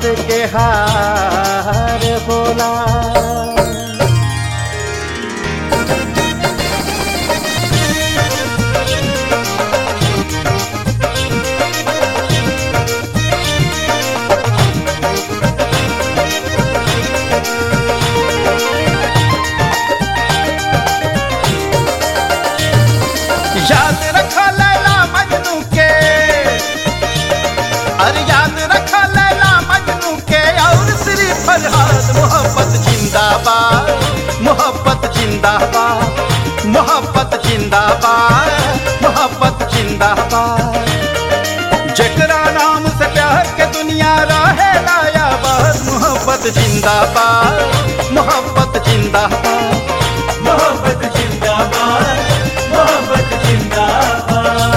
मोहब्बत के हार बोला याद रखा लैला मजनू के अरे याद रखा लैला मजनू के और श्री फरहाद मोहब्बत जिंदाबाद मोहब्बत जिंदाबाद मोहब्बत जिंदाबाद मोहब्बत जिंदाबाद जकरा नाम से प्यार के दुनिया रहे लाया बस मोहब्बत जिंदाबाद मोहब्बत जिंदाबाद मोहब्बत जिंदाबाद मोहब्बत जिंदाबाद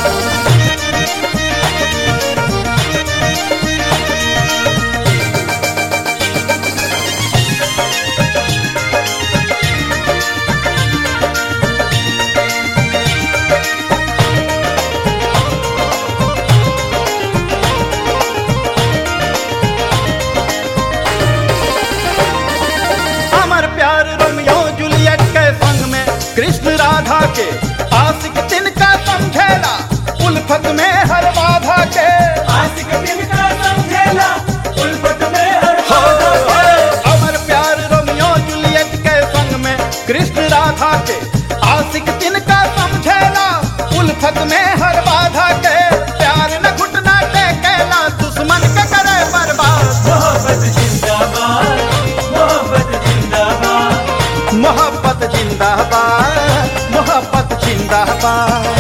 अमर प्यार रोमियो जूलियट के संग में कृष्ण राधा के आशिक तिनका समझेला उल्फत में हर बाधा के आशिक दिल का समझेला उल्फत में हर हो, बाधा हो, अमर प्यार रोमियो जूलियट के संग में कृष्ण राधा के आशिक तिनका समझेला उल्फत में हर बाधा के प्यार न घुटना टेकेला दुश्मन के करे बर्बाद मोहब्बत जिंदाबाद मोहब्बत जिंदाबाद मोहब्बत जिंदाबाद मोहब्बत जिंदाबाद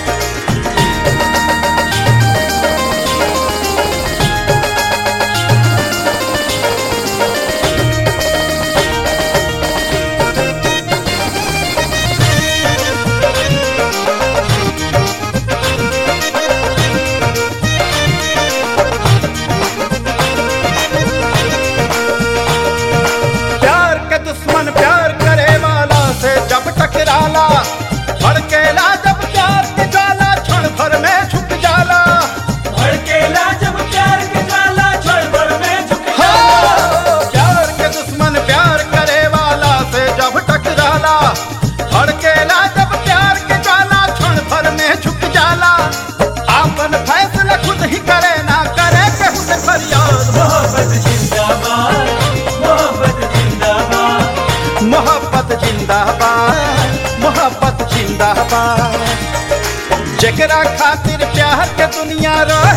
प्यार के दुश्मन प्यार करे वाला से जब टकराला भड़केला जब प्यार के ज्वाला क्षण भर में झुक जाला भड़केला जब प्यार के ज्वाला क्षण भर में झुक हो, जाला प्यार के दुश्मन प्यार करे वाला से जब टकराला भड़केला जब प्यार के ज्वाला क्षण भर में झुक जाला आपन फैसला खुद ही करे ना करे केहू से फरियाद मोहब्बत जिंदाबाद मोहब्बत जिंदाबाद मोहब्बत जिंदाबाद मोहब्बत जिंदाबाद जकरा खातिर प्यार के दुनिया रहे